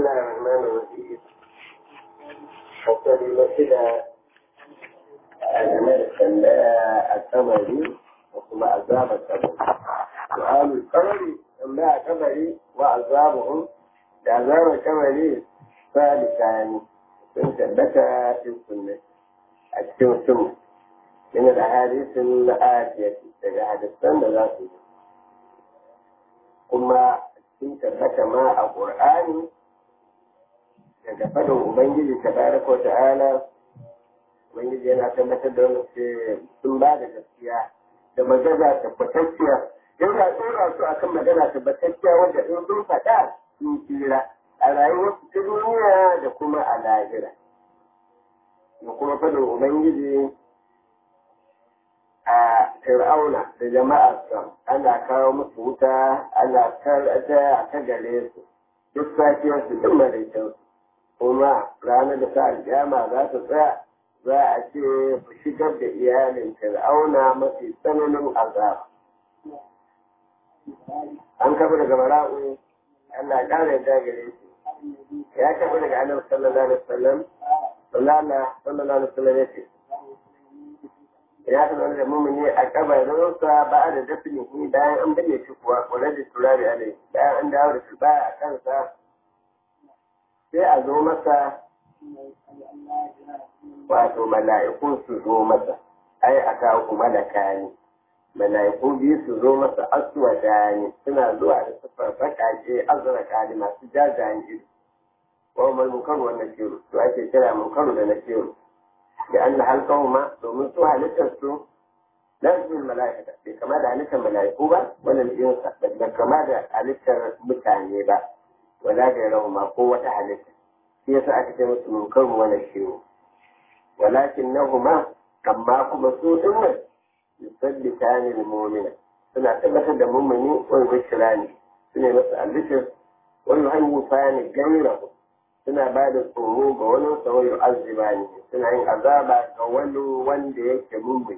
الله الرحمن الرحيم حتى لمثل الملك القمري وكما عذاب القمر سؤال القمر أما قمري وعذابهم عذاب القمر ثالثان sun tabbata fi sunna a cikin sunna yana da hadisin la'afiyati daga hadisan da za su kuma sun tabbata ma a ƙur'ani daga faɗin ubangiji ta baraka ta'ala ubangiji yana tabbatar da wani ce sun ba da gaskiya da magana tabbatacciya yana tsora su akan magana tabbatacciya wanda in sun faɗa sun tsira a rayuwarsu ta duniya da kuma a lahira da kuma faɗin ubangiji a fir'auna da jama'arsa ana kawo musu wuta ana karata ta gare su duk safiyar su duk maraikin kuma ranar da sa aljama za su tsaya za a ce ku shigar da iyalin fir'auna mafi tsananin azaba an kafa daga bara'u Allah ya ƙara yadda gare shi ya tafi daga annabi sallallahu alaihi wasallam sallallahu alaihi wasallam ya ce ya tafi da mumuni a kabarinsa ba da dafin shi bayan an bayyana shi kuwa kula da turare alai bayan an dawo da shi baya a kansa sai a zo masa wato mala'iku su zo masa ai a kawo ku malaka ne mala'iku biyu su zo masa aswada ne suna zuwa da siffar baƙaƙe azraka ne masu jajayen ido wa mal munkaru wa nakiru to ake kira munkaru da nakiru da an na halkahu ma domin su halittar su lafiyar mala'ika bai kama da halittar mala'iku ba wannan jinsa da kama da halittar mutane ba wala da rahu ma ko wata halitta shi yasa aka ce musu munkaru wa nakiru walakin nahuma amma kuma su din nan yusabbitani al-mu'mina suna tabbatar da mummuni wani bishira ne su ne masa albishir wani hanyar fani gairahu suna ba da tsoro ga wani sauyin azziba ne suna yin azaba ga wani wanda yake mummuni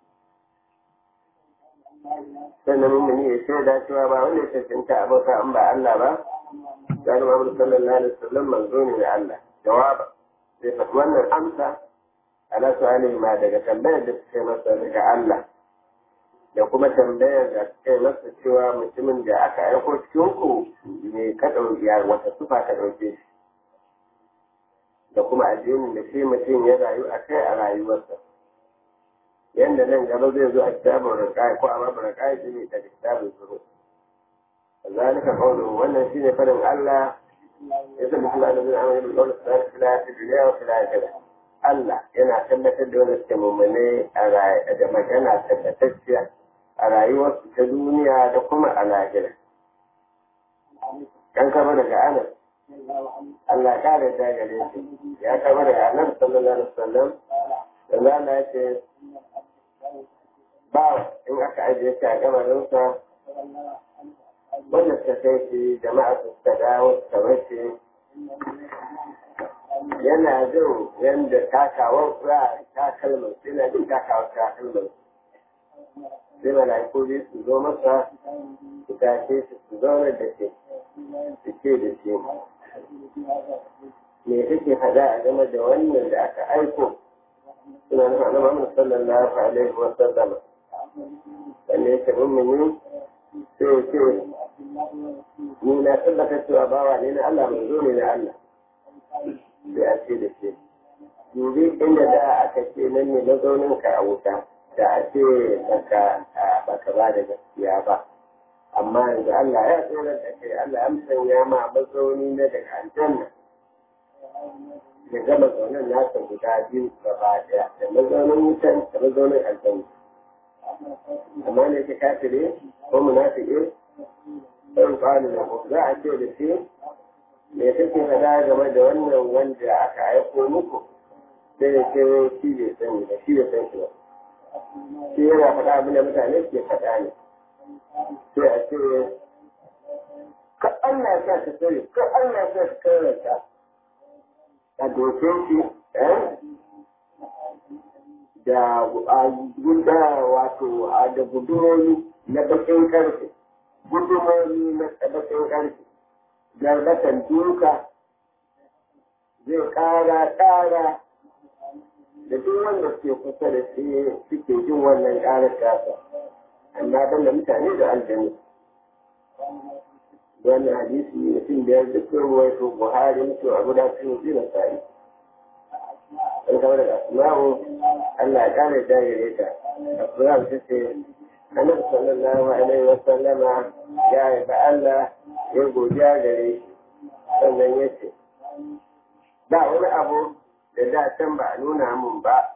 sannan mummuni ya shaida cewa ba wanda ya cancanta abota an ba Allah ba gani Muhammadu sallallahu alaihi wasallam manzo ne da Allah jawaba zai faɗi wannan amsa ala su'alin ma daga tambayar da suka yi masa daga Allah da kuma tambayar da suka yi masa cewa mutumin da aka aiko cikin ku ne ka ɗauki wata sufa ka ɗauke shi da kuma addinin da shi mutum ya rayu a kai a rayuwarsa yadda nan gaba zai zo a kitabun rikai ko a babu rikai shi ne da kitabun zuru zalika qawlu wannan shine farin Allah ya tabbata Allah da zai amana bil qawli salatu fil dunya wa fil akhirah Allah yana tabbatar da wanda suke mummune da magana tabbatacciya a rayuwarsu ta duniya da kuma a lahira. Kan kama daga Anas, Allah ya kare da gare shi, ya kama daga Anas sallallahu alaihi wasallam, da zana ya ce, ba in aka ajiye shi a kamarinsa, wanda suka kai shi jama'a su suka dawo suka bace yana jin yadda takawar kura takalman yana jin takawar takalman sai malaiku biyu su zo masa su tashe su su zauna da shi su ce da shi me kake fada a game da wannan da aka aiko suna nufin annabi Muhammad sallallahu alaihi wa sallam wanda yake mummuni sai ya ce ni na tabbata cewa bawa ne na Allah manzo ne na Allah sai a ce da ke dubi inda da aka ce nan ne mazaunin ka a wuta da a ce baka baka ba da gaskiya ba amma yanzu Allah ya tsora da kai Allah ya musanya ma mazauni na daga aljanna da gama zaunin nasa guda biyu gaba daya da mazaunin wutan da mazaunin aljanna amma ne ka kafire ko munafiki ɗan ƙwani da za a ce da shi me kake faɗa game da wannan wanda aka aiko muku sai ya ce shi bai sani ba shi bai san shi ba shi yana faɗa abin da mutane ke faɗa ne sai a ce ka Allah ya sa ka sani ka Allah ya sa ka karanta a doke shi da guda wato a da gudunoni na bakin karfe gudunoni na bakin karfe garbatan duka zai ƙara ƙara da duk wanda suke kusa da shi suke jin wannan ƙarar tasa amma ban da mutane da aljanu wannan hadisi mutum biyar dukkan ruwaito buhari mutum abu da su yi na sa'i an kama daga asma'u allah ya ƙara da gare ta asma'u ta ce annabi sallallahu alaihi wa sallama ya yi Allah ya godiya gare shi sannan ya ce ba wani abu da da can ba a nuna mun ba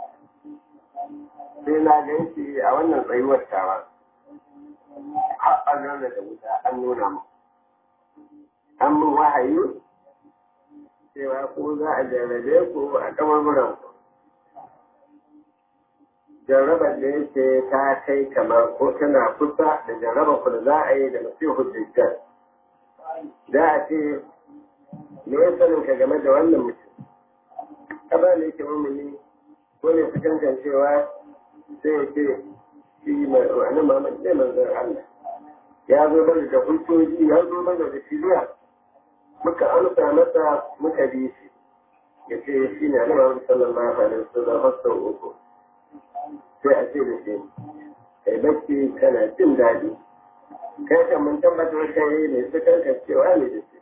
sai na gan shi a wannan tsayuwar tawa har a da wuta an nuna mu an mun wahayi cewa ko za a jarrabe ku a kamarmuran ku jarrabar da yake ta kai kamar ko tana kusa da jarrabar ku da za a yi da masihu dajjal da a ce me ya sanin ka game da wannan mutum kaba ne yake mumuni ko ne su kankancewa sai ya ce shi mai wani mamaki ne manzon Allah ya zo mana da hujjoji ya zo mana da shiriya muka amsa masa muka bi shi ya ce shi ne annabi sallallahu alaihi wasallam har sau uku sai a ce da shi kai bacci kana jin daɗi kai kan mun tabbatar kai ne su kanka cewa ne da shi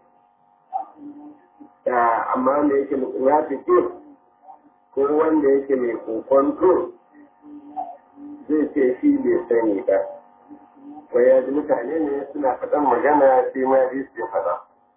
da amma wanda yake munafiki ko wanda yake mai kokonto zai ce shi bai sani ba wai ya ji mutane ne suna faɗan magana sai ma ji su faɗa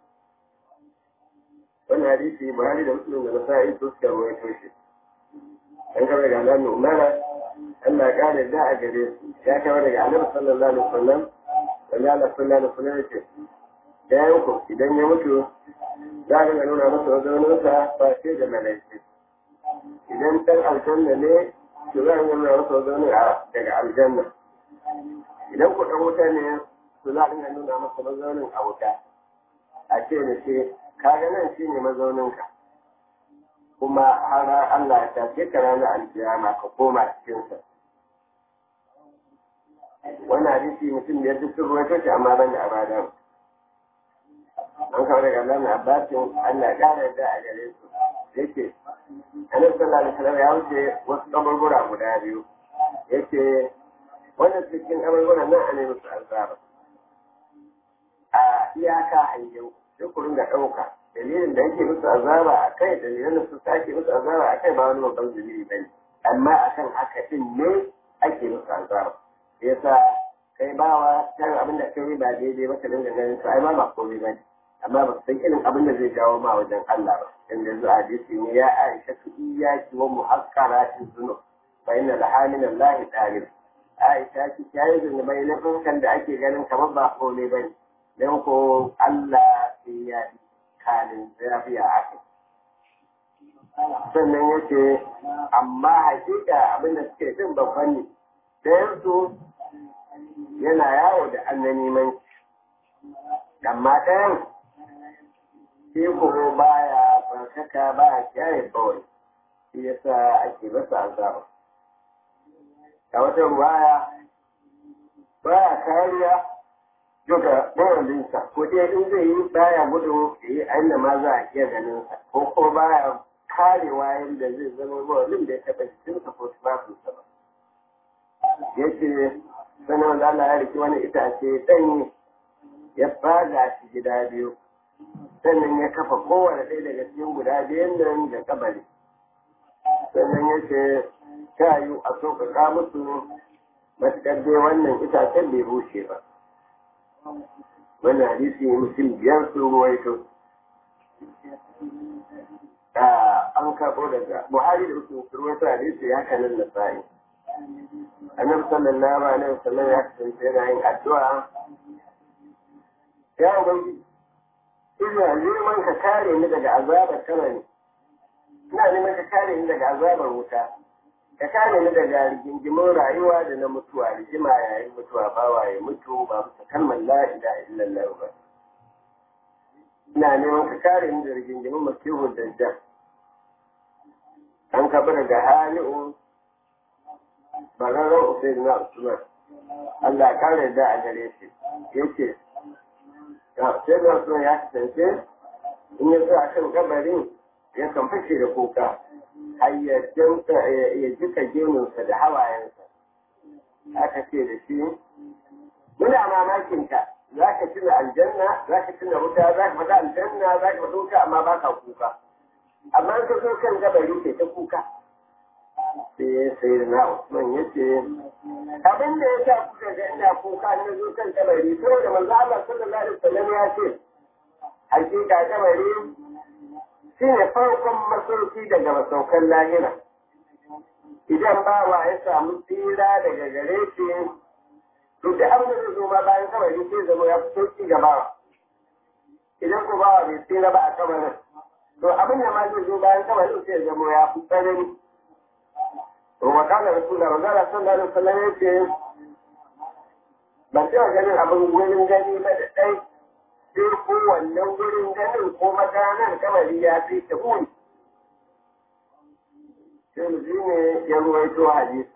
wani hadisi buhari da musulun da nasa'i su suka rawaito shi an kama daga alamun umara Allah ya kare da a gare su ya kama daga annabi sallallahu alaihi wasallam wanda Allah sallallahu alaihi wasallam yake da yanku idan ya mutu za a nuna masa mazauninsa ba sai da malaikai idan ɗan aljanna ne to za a nuna masa mazaunin daga aljanna idan ku ɗan wuta ne to za a nuna masa mazaunin a wuta a ce da shi kaga nan shi ne mazauninka kuma har Allah ya tafi ka ranar alkiyama ka koma cikinsa wannan hadisi mutum da ya fi sun ruwaito shi amma ban da abadan an kawo daga Allah na abbasin Allah ya ƙara yadda a gare su yake annabi sallallahu alaihi wasallam ya wuce wasu kaburbura guda biyu yake wannan cikin kaburbura nan a ne musu azaba a iyaka hangen sai ku ringa ɗauka dalilin da yake musu azaba a kai dalilin da su ake musu azaba a kai ba wani babban dalili ba ne amma akan haka din ne ake musu azaba yasa kai bawa kan abin da kai ba daidai ba ka dinga ganin su ai ba ba komai ba ne amma ba san irin abin da zai jawo ma wajen Allah ba dan da zuwa hadisi ne ya Aisha tu iyaki wa muhaqqaratin zunub fa inna laha min Allah dalil Aisha ki tayi zunubai na kan da ake ganin kamar ba komai ba ne dan ko Allah sai ya kalin lafiya a kai sannan yace amma hakika abin da suke jin babban ne ɗayan su yana yawo da annanimanci amma ɗayan shi kuma baya barkaka baya kiyaye kawai shi yasa ake masa azaba a wata ruwaya baya kariya duka mawalinsa ko dai in zai yi baya gudu ya yi a ma za a iya ganin sa ko ko baya karewa yadda zai zama mawalin da ya taɓa jikinsa ko tufafinsa ba yace sanar da Allah ya riki wani itace ɗanye ya faga shi gida biyu sannan ya kafa kowane ɗaya daga cikin guda biyun nan da kabari sannan ya ce ta yi a sauƙaƙa musu matuƙar dai wannan itacen bai bushe ba wannan hadisi mutum biyar sun ruwaito an karɓo daga buhari da mutum sun ruwaito hadisi ya kanan na sa'i annabi sallallahu alaihi wasallam ya kasance yana yin addu'a ya ubangi ina neman ka kare ni daga azabar kabari ina neman ka kare ni daga azabar wuta ka kare ni daga rigingimin rayuwa da na mutuwa rigima yayin mutuwa bawa ya mutu ba bisa kalmar la ilaha illallah ba ina neman ka kare ni da rigingimin masihun dajjal an kafa daga hali'u bararren usaid na usman Allah kare da a gare shi yake sai da usman ya kasance in ya a kan kabarin ya kan fashe da kuka har ya jika gemunsa da hawayensa aka ce da shi muna mamakin ka za ka tuna aljanna za ka tuna wuta za ka fata aljanna za ka fata wuta amma ba ka kuka amma ka zo kan gabari ke ta kuka sai sai na Usman ya ce abin da ya sa kuka ga ina kuka na zo kan gabari saboda manzo Allah sallallahu alaihi wasallam ya ce hakika gabari shine farkon masauki daga masaukan lahira idan bawa ya samu tsira daga gare shi to da abin da zai zo ma bayan kabari sai zama ya fi sauki ga bawa idan ko bawa bai tsira ba a kabarin to abin da ma zai zo bayan kabarin sai zama ya fi tsanani to wa kana rasulullah manzala sallallahu alaihi wasallam ya ce ban taɓa ganin abin wurin gani ba da ɗai sai ko wannan wurin ganin ko maganar kabari ya fi ta huni sai mu ne ya ruwaito hadisi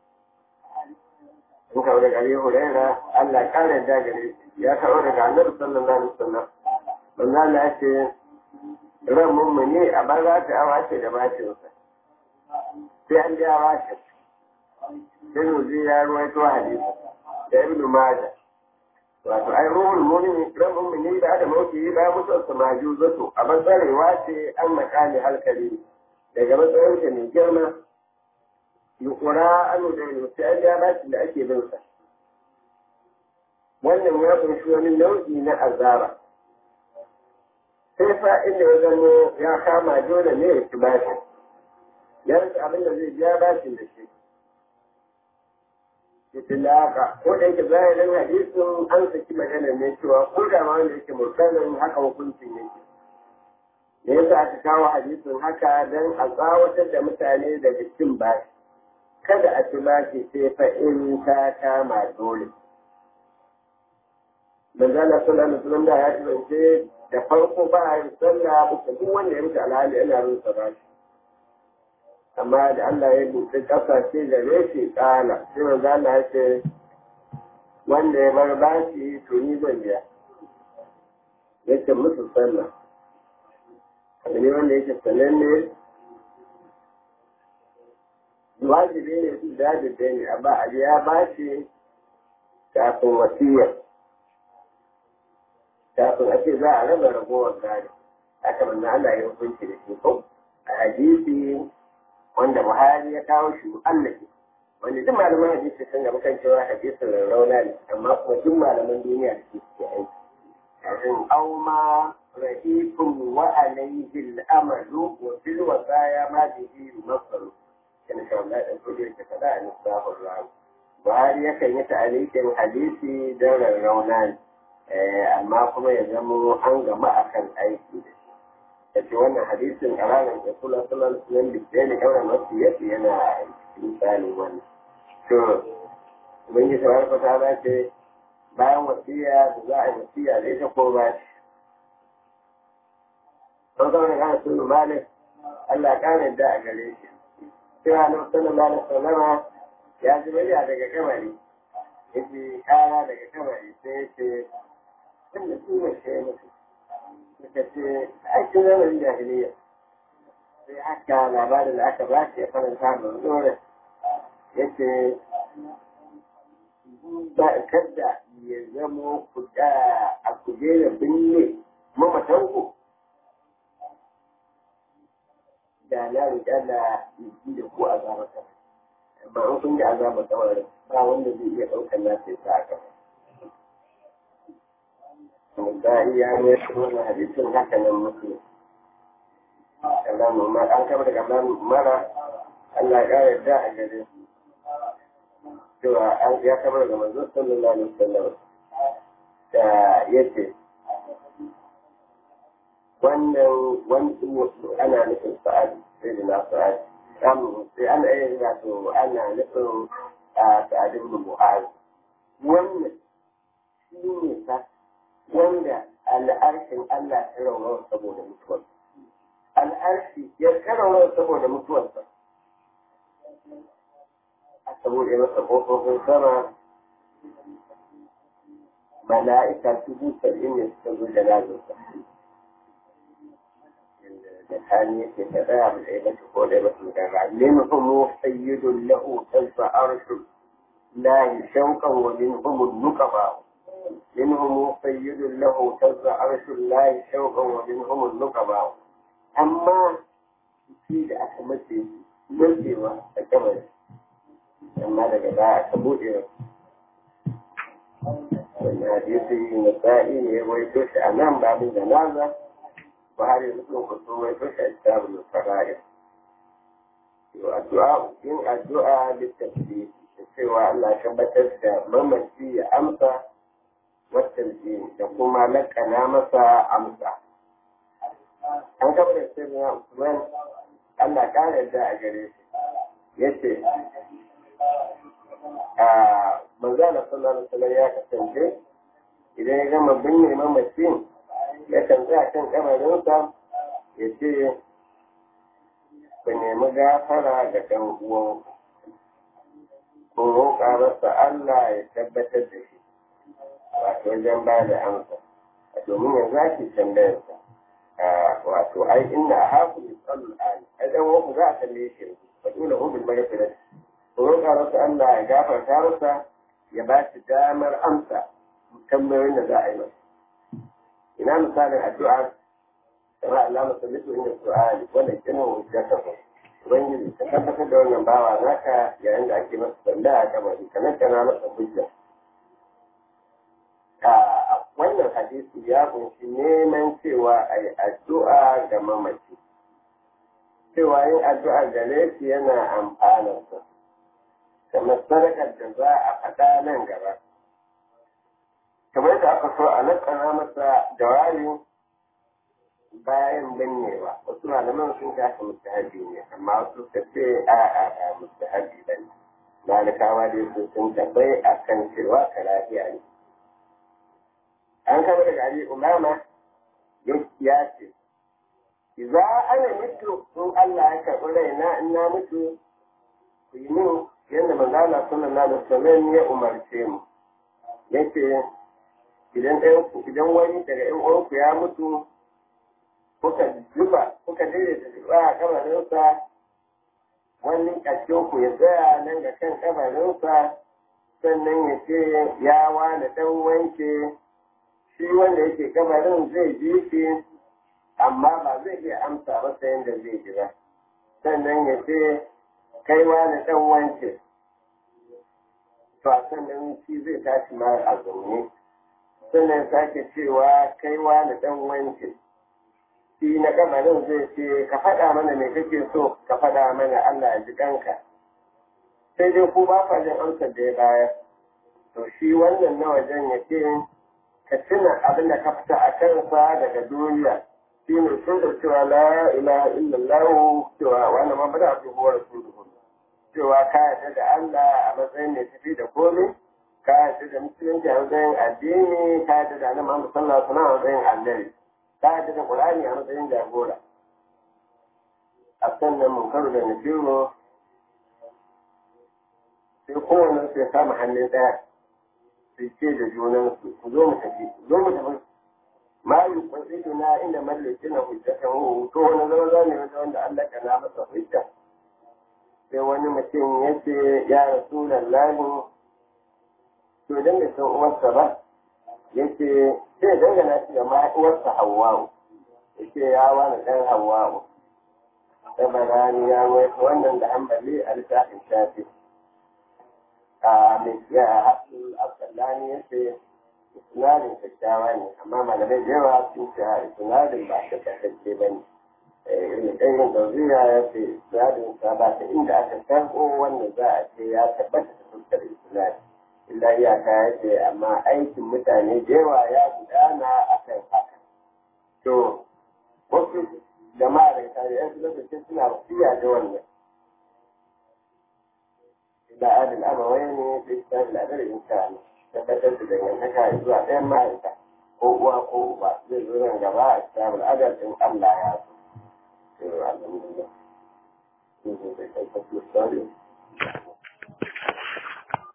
in kawo daga Abi Huraira Allah kare da gare ya kawo daga Annabi sallallahu alaihi wasallam manzo Allah ya ce ran mummuni a banza ta awa ce da bacin sa sai an ja bashi sai mu ji ya ruwaito hadisi da Ibn Majah wato ai ruhul mu'min ran mummuni da da mauki da mutuwar sa majuzatu a banzarewa ce an makali halkali daga matsayinsa mai girma yukura anu da sai an ja bashi da ake bin sa wannan ya kunshi wani nau'i na azaba sai fa inda ya zamo ya kama dole ne ya ci bashi ya rasa abin da zai biya bashin da shi itilaka ko da yake zahirin hadisin an saki magana ne cewa ko da ma wanda yake mursalin haka hukuncin yake me yasa aka kawo hadisin haka don a tsawatar da mutane daga cin bashi kada a ci bashi sai fa in ta kama dole manzala sallallahu alaihi wasallam da ya kasance da farko ba a yin sallah bisa duk wanda ya mutu alhali yana yin sa bashi amma da Allah ya buɗe ƙasashe da reshe ƙala sai manzo Allah ya ce wanda ya bar bashi to ni zan biya yace musu sallah abu ne wanda yake sananne wajibi ne su da ne a ba a ya bashi kafin wasiyar kafin a ce za a raba ragowar gari haka manzo Allah ya hukunci da shi ko a hadisi wanda Buhari ya kawo shi mu'allaki wanda duk malaman hadisi sun gaba kan cewa hadisin rauna ne amma kuma duk malaman duniya da ke suke aiki kafin auma rahifun wa alayhi al-amalu wa fil wasaya ma bihi masalu kana sha Allah dan kudi da kada a nisbahur rawi Buhari yakan yi ta'alikin hadisi don rauna ne amma kuma ya zamo an gama akan aiki da shi yace wannan hadisin a ranar da kula sunan sunan da ke ne kawai masu yafi yana misali wannan to ubangiji tabaraka ta ce bayan wasiya da za a yi wasiya da ita ko ba shi an zama da kana sunu malik Allah ya kare da a gare shi cewa na sallallahu alaihi wasallama ya ji murya daga kamari yace kara daga kamari sai yace tunda su ne sai mutu suka ce aikin zamanin jahiliya sai haka labarin da aka ba shi ya faranta da dore ya ce ba kadda ya zamo a kujerar binne mamatanku da na riƙa da yi da ku azabar kasa amma an kun da azabar kawai ba wanda zai iya ɗaukar nasa ya sa a kasa misali ya ne wannan hadisin haka nan mutu kalamu ma an kama daga mara Allah ya kare da a gare cewa an ya kama daga manzo sallallahu alaihi wasallam da yace wannan wani ana nufin sa'ad sai da na sa'ad samu sai ana yin wato ana nufin sa'ad ibn mu'az wannan shi ne sa wanda al'arshin Allah ya raunawar saboda mutuwar. Al'arshi ya karawar saboda mutuwarsa. A saboda masa ƙofofin sama mala'ika dubu saba'in ne suka zo da lazarsa. da tani yake ta tsaya mu ɗaya bace ko ɗaya bace gara minhum sayyidun lahu tasfa arshu la shauqan wa minhum nuqaba minhum sayyidun lahu tasfa arshu la shauqan wa minhum nuqaba amma shi da aka mace macewa a kamar amma daga baya aka buɗe wannan hadisi na sa'i ne ya waito shi a nan babin janaza Buhari da sun kusa mai kashe kitabul fara'id. To addu'a yin addu'a littafi da cewa Allah tabbatar da mamaci ya amsa watanci da kuma lakana masa amsa. An gaba da sirrin Usman Allah ƙara yadda a gare shi. Ya ce, a manzana sallallahu alaihi ya kasance idan ya gama binne mamacin ya kan tsaya kan kamarinsa ya ce ku nemi gafara ga ɗan uwan ku roƙa masa Allah ya tabbatar da shi wato wajen ba da amsa domin yanzu ake tambayarsa wato ai inna a haku ne tsallu ali ai ɗan uwan za a tambaye shi ba dole hudun mai firar ku roƙa masa Allah ya gafarta masa ya ba shi damar amsa tambayoyin da za a yi masa ina misalin addu'a kamar Allah musallitu inda su'ali wanda kina hujjata ko ubangiji ka tabbatar da wannan bawa naka yayin da ake masa tambaya a kabari kamar kana masa hujja a wannan hadisi ya kunshi neman cewa a yi addu'a ga mamaci cewa yin addu'a gare shi yana amfanarsa kamar sadakar da za a faɗa nan gaba kamar da aka so a nakana masa jawabi bayan binnewa wasu malaman sun kasa mustahabi ne amma wasu suka ce a a a mustahabi ba ne malikawa dai su sun tabbai a kan cewa karahiya ne an kama daga ali umama ya ce za ana mutu in Allah ya karɓi raina in na mutu ku yi min yadda manzala sallallahu alaihi wasallam ya umarce mu yace idan idan wani daga ƴan uwanku ya mutu kuka zuba kuka daidaita zuba a kamarinsa wani ƙarshen ku ya tsaya nan ga kan kamarinsa sannan ya ce ya wani ɗan wanke shi wanda yake kamarin zai ji shi amma ba zai iya amsa masa yadda zai ji ba sannan ya ce kai wani ɗan wanke to a sannan shi zai tashi ma a zaune sannan sake cewa kai wani ɗan wanke shi na kamarin zai ce ka faɗa mana me kake so ka faɗa mana Allah ya ji kanka sai dai ku ba fa jin amsar da ya bayar to shi wannan na wajen ya ce ka tuna abin da ka fita a kansa daga duniya shi ne sun da cewa la ilaha illallah cewa wani ma bada abu huwa rasuluhu cewa ka yarda da Allah a matsayin mai tafi da komai ka yarda da musulunci a matsayin addini ka yarda da annabi Muhammad sallallahu alaihi wasallam a matsayin annabi ka yarda da Qur'ani a matsayin jagora a sannan munkaru da nafiru sai kowane su ya kama hannun ɗaya su ce da junansu ku zo mu tafi zo mu tafi ma yi kwasidu na inda mallaki na hujjatan hu to wani zama za ne wata wanda Allah kana masa hujja sai wani mutum ya ce ya rasu lallahi to idan bai san uwarsa ba ya ce sai dangana shi da ma uwarsa hawwa'u ya ce ya wani ɗan hawwa'u tabarani ya wai wannan da hambali a littafin shafi a mai ya haɗu abdullani ya ce isnadin kyakkyawa ne amma malamai da yawa sun ce isnadin ba ta kasance ba ne irin ɗayan dauriya ya ce isnadin sa ba ta inda aka sarko wanda za a ce ya tabbata da fuskar isnadin illa iyaka ya ce amma aikin mutane da yawa ya gudana a kan haka to wasu jama'a da tarihin su lokacin suna wasiya da wannan da adil abawai ne da isa da adal insani tabbatar da dangantaka zuwa ɗayan ma'aika ko uwa ko uba zai zo nan gaba a cikin adal din Allah ya so. Alhamdulillah.